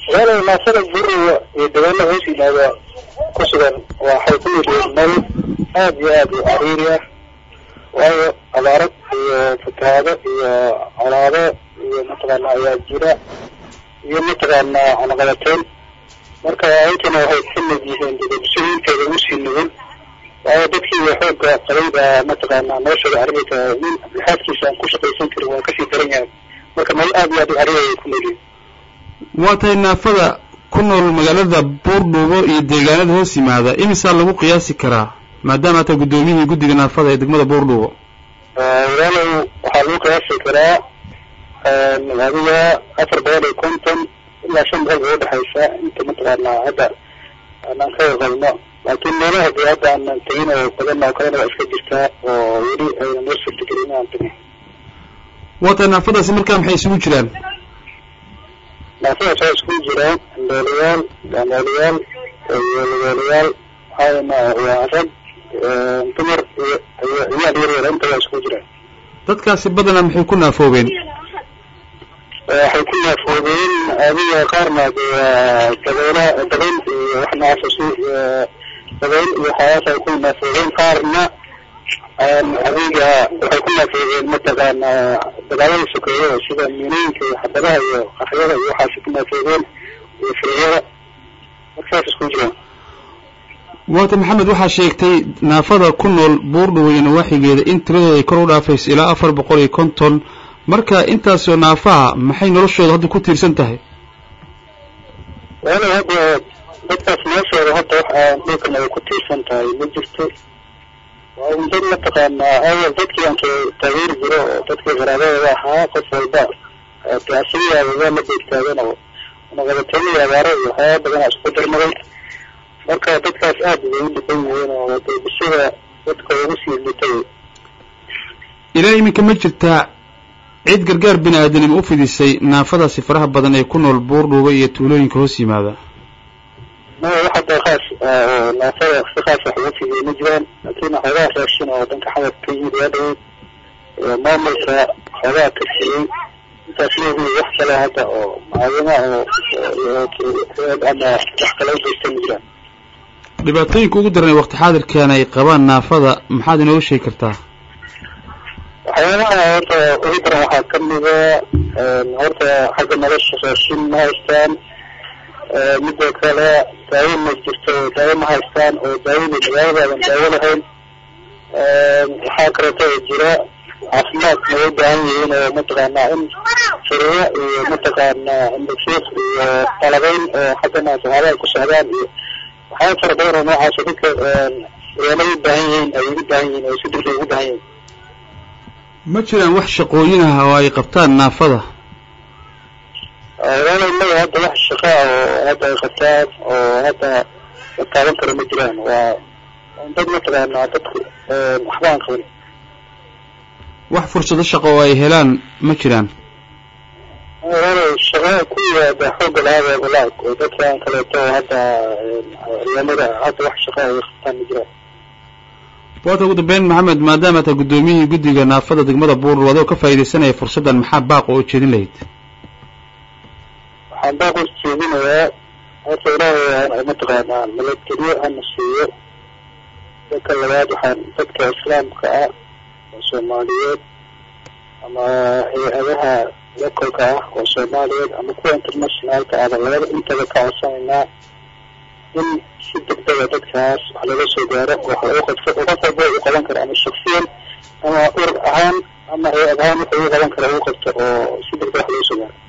walaalow naafada buriga iyo dabeelo hoos yimaada ku sugan waxay ku yidhiin meel aad iyo aad u cariiri ah waayo abaarad iyo fatahaado iyo colaado iyo mataqaana ayaa jira iyo mataqaana cunaqabateyn marka ayntana waxay ka mid yihiin dadabsooyinteeda usii nugul waayo dadkii xooga qabay baa mataqaana noloshooda carabika nin lixaadkiisa aan ku shaqaysan karin waa kasii daran yahay marka meel aad iyo aad u cariiri ay ku noolyihin waa tahay naafada ku nool magaalada buurdhuubo iyo deegaanada hoos yimaada imisaa lagu qiyaasi karaa maadaama ata guddoomiyihii guddiga naafada ee degmada buurdhuubo walaalow waxaa lagu qiyaasi karaa adiga afar boqol iyo konton ilaa shan boqol bay udhexaysa inta mataqaana hadda aanaan ka warqabno laakiin meelaha dee hadda aanan tegin oo badan oo kalena waa iska jirtaa oo weli ayna noo suurtagelin inaan tegin waa tahay naafadaasi markaa maxay isugu jiraan naafadaas waa iskugu jiraan andoolayaal gaandoolayaal iyo lugoolayaal waxaana waa rag dumar iyo iyo ciyaal yar yar inta waa iskugu jiraan dadkaasi badanaa maxay ku naafoobeen waxay ku naafoobeen adiga qaarna de waa dabeela dabeyl iyo wax noocaas si dabeyl iyo waxyaalaas ay ku naafoobeen qaarna adiga waxay ku naafoobeen mataqaana dagaalada sokeeye sida miinooyinka iyo xabadaha iyo qaxyada iyo waxaasi ku naafoobeen iyo firiyada marka saas isku jiraan waata maxamed waxaa sheegtay naafada ku nool buurdhubo iyo nawaaxigeeda in tiradooda ay kor u dhaafayso ilaa afar boqol iyo konton marka intaasoo naafaha maxay noloshooda hadda ku tiirsan tahay walaalow hadda dadkaas noloshooda hadda wax aan dhulkan ay ku tiirsan tahay ma jirto waa un dad mataqaanaa awal dadkii aan taageeri jiro oo dadkii qaraabadooda ahaa qof walba de asigayaaba waa la beegtaagan oo naqabateynaya abaaro iyo waxyaaba badanaa isku darmaday marka dadkaas aad bay u dhiban yihiin oo de bulshada dadka ugu sii litay ilaa iminka ma jirtaa cid gargaar bini aadanimo u fidisay naafadaasi faraha badan ee ku nool buurdhuuba iyo tuulooyinka hoos yimaada ma wax hadda khaas oo naafada si khaas wax ugu fidiyay ma jiraan laakiin xoogaa raashin oo dhanka xamadka ka yimid waa dhaweyd maamulka xoogaa ka siiyey intaas leedii wax kale hadda oo macaawina oo ama wax kale u geysta ma jiraan dhibaatooyinka ugu daran ee waqti xaadirkan ay qabaan naafada maxaad inooga sheegi kartaa waxyaabaha horta ugu daran waxaa kamida horta xagga nolosha raashin ma haystaan midoo kale daawo ma jirto daawo ma haystaan oo daawada magaaladaadan daawo lahayn waxaa kaleeto oo jira caafimaad may u baahan yihiin oo mataqaanaa in firiyo iyo mataqaanaa indhafiiq iyo qalabeyn oo xaggana saxaaba ay ku socdaan iyo waxyaaba fara badan oo noocaas dadka reelay u baahan yihiin ay ugu baahan yihiin oo si degdeg ugu baahan yihiin ma jiraan wax shaqooyin ah oo ay qabtaan naafada walaalow maya hadda wax shaqa ah oo hadda ay qabtaan oo hadda la taaban karo ma jiraan waa dad mataqaanaa dadku waxba aan qaban wax fursado shaqo oo ay helaan ma jiraan walaalow shaqa ku yimaada xoogga lahaada walaag oo dadkan kaleeto hadda ciidamada hadda wax shaqa ay qabtaan ma jiraan waata ugu dambeyn maxamed maadaama taa guddoomiyihii guddiga naafada degmada buurur adoo ka faa'iidaysanaya fursaddan maxaa baaq oo jeedin lahayd waxaan baaq u jeedinayaa horta ilaahay mataqaanaa nabadgelyo hana siiyo dadka labaad waxaan dadka islaamka ah oo soomaaliyeed ama hay-adaha lokolka ah oo soomaaliyeed ama kuwa internationaalka ahba labada intaba ka codsanaynaa in si degdega dadkaas wax laga soo gaaro wax lagu qabto qof walba u qaban karo ama shaksiyan ama urur ahaan ama hay-ad ahaan wuxuu u qaban kara u qabto oo si degdeg wax lagu soo gaaro